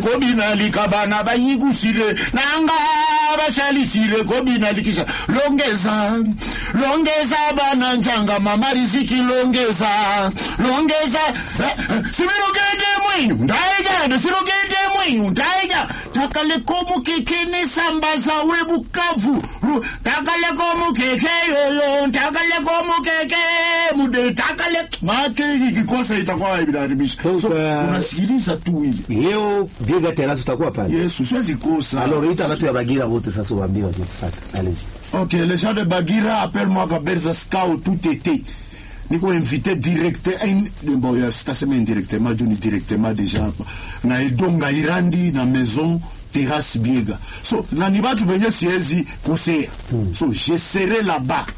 kobinalika bana bayikusile nanga bashalisile kobinalikisha longeza longeza bana njanga mama riziki longeza longeza eh, eh, sibilogede mwinyu ndaigade silogede mwinyu ndaiga takaleko kekene sambaza we bukavu Ru- takaleko mukeke yoyo takaleko mukeke mude takale mate kikosa itakuwa imeharibisha so So, uh, unasikiliza tu ile leo biega terasi utakuwa pale yesu siwezi kosa alors ita watu ya bagira wote sasa waambie wakifata allez Ok, les gens de Bagira appellent-moi Kaberza Scout tout été. Niko invité direct in, bon, ya sitasema indirectement juu ni directement déjà na Edonga Irandi na maison terrasse Biega. So na ni batu benye siezi kosea. So je serai là-bas.